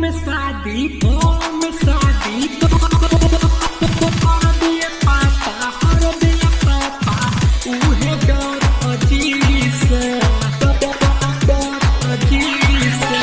में शादी होम शादी तो कर दिए पापा कर दिए पापा उहे डर अजी से डर अजी से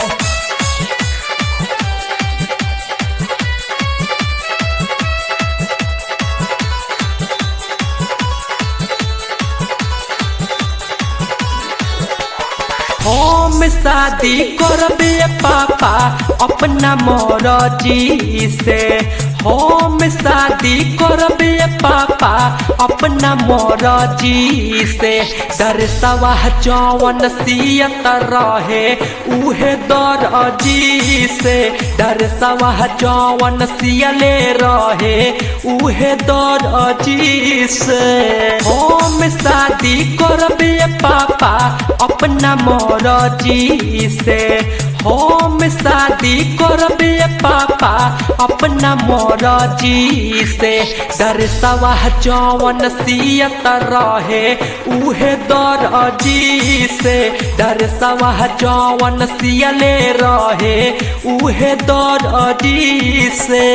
हम शादी करबे पापा अपना मरजी से हम शादी करबे पापा अपना मरजी से दरसवा जौवन सियत रहे उहे दरजी से दरसवा जौवन सियले रहे उहे दरजी से हम शादी करबे पापा अपना मरजी से हम शादी करबे पापा अपना मरजी से दरसवा जौवन सियत रहे उहे दरजी से दरसवा जौवन सियले रहे उहे दरजी से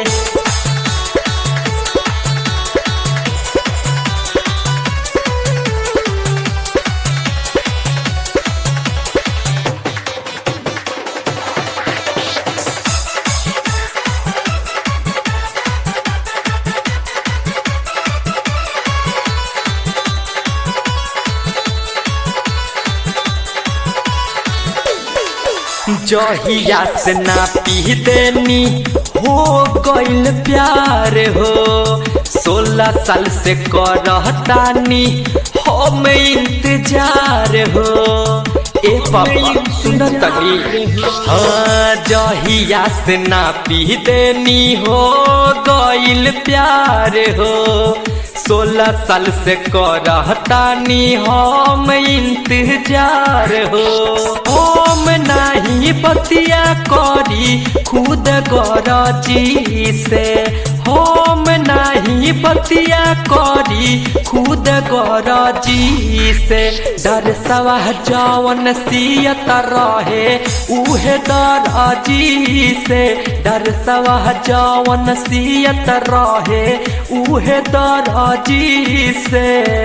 जहिया से ना पी देनी हो गइल प्यार हो सोलह साल से करतानी हम इंतजार हो ए पापा सुन तनी हाँ जहिया से ना पी देनी हो गइल प्यार हो सोलह साल से करतानी हम इंतजार हो हम नहीं बतिया करी खुद गरजी से हम नहीं बतिया करी खुद गरजी से डर सवा जवन सियत रहे उहे दरजी से डर सवा जवन सियत रहे उहे दरजी से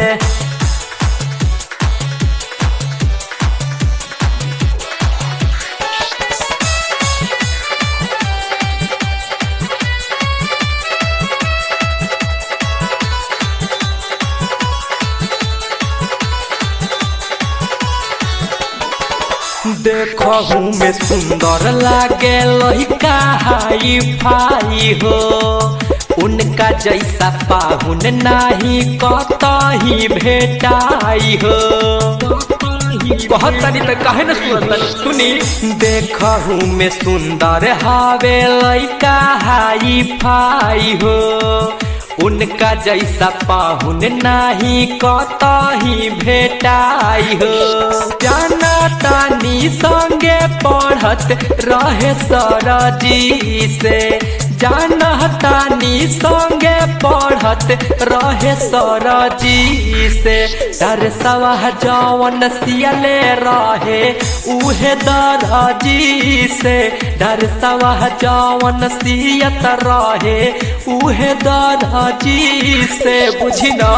देखहू में सुंदर लागे लड़का हाई फाई हो उनका जैसा पाहुन नाही कतही भेटाई हो बहुत सारी तो कहे न सुनत सुनी देखहू में सुंदर हावे लड़का हाई फाई हो उनका जैसा पाहुन नाही कतही भेटाई हो जाना तानी संगे पढ़त रहे सरजी से जाना तानी संगे पढ़त रहे सरजी से डर सवा जवन सियले रहे उहे दरजी से डर सवा जवन सियत रहे उहे दरजी से बुझी ना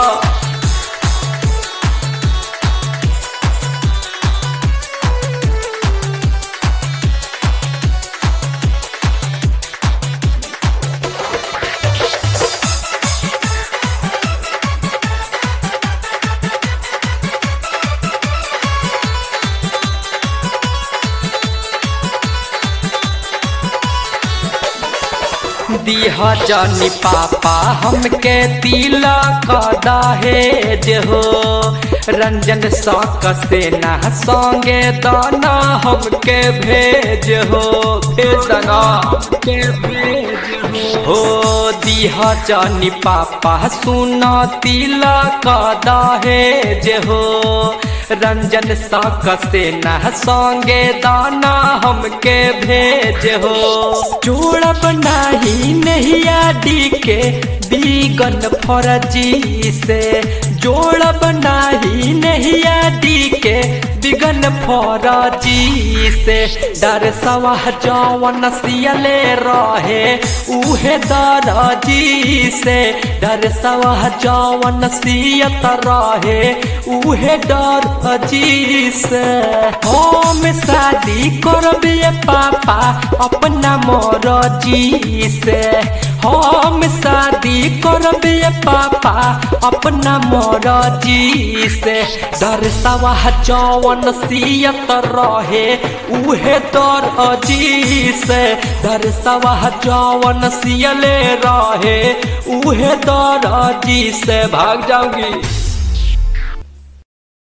दिह जानी पापा हमके तिलक दहेज हो रंजन सक से ना संगे दाना हमके भेज हो भेजना के भेज हो दिह जानी पापा सुन तिलक दहेज हो रंजन सक से ना संगे दाना हमके भेज हो जोड़ब नाही नैया डी के बीगन फरजी से जोड़ बनाही नहीं आदि के बिगन फौरजी से डर सवाह जौवन सियले रहे उहे दरजी से डर सवाह जौवन सियत रहे उहे दरजी से हम शादी करबिए पापा अपना मरजी से हम शादी करबिए पापा अपना मरजी से डर सवाह जौवन सियत रहे उहे दर अजी से डर सवाह जौवन सियले रहे उहे दर अजी से भाग जाऊंगी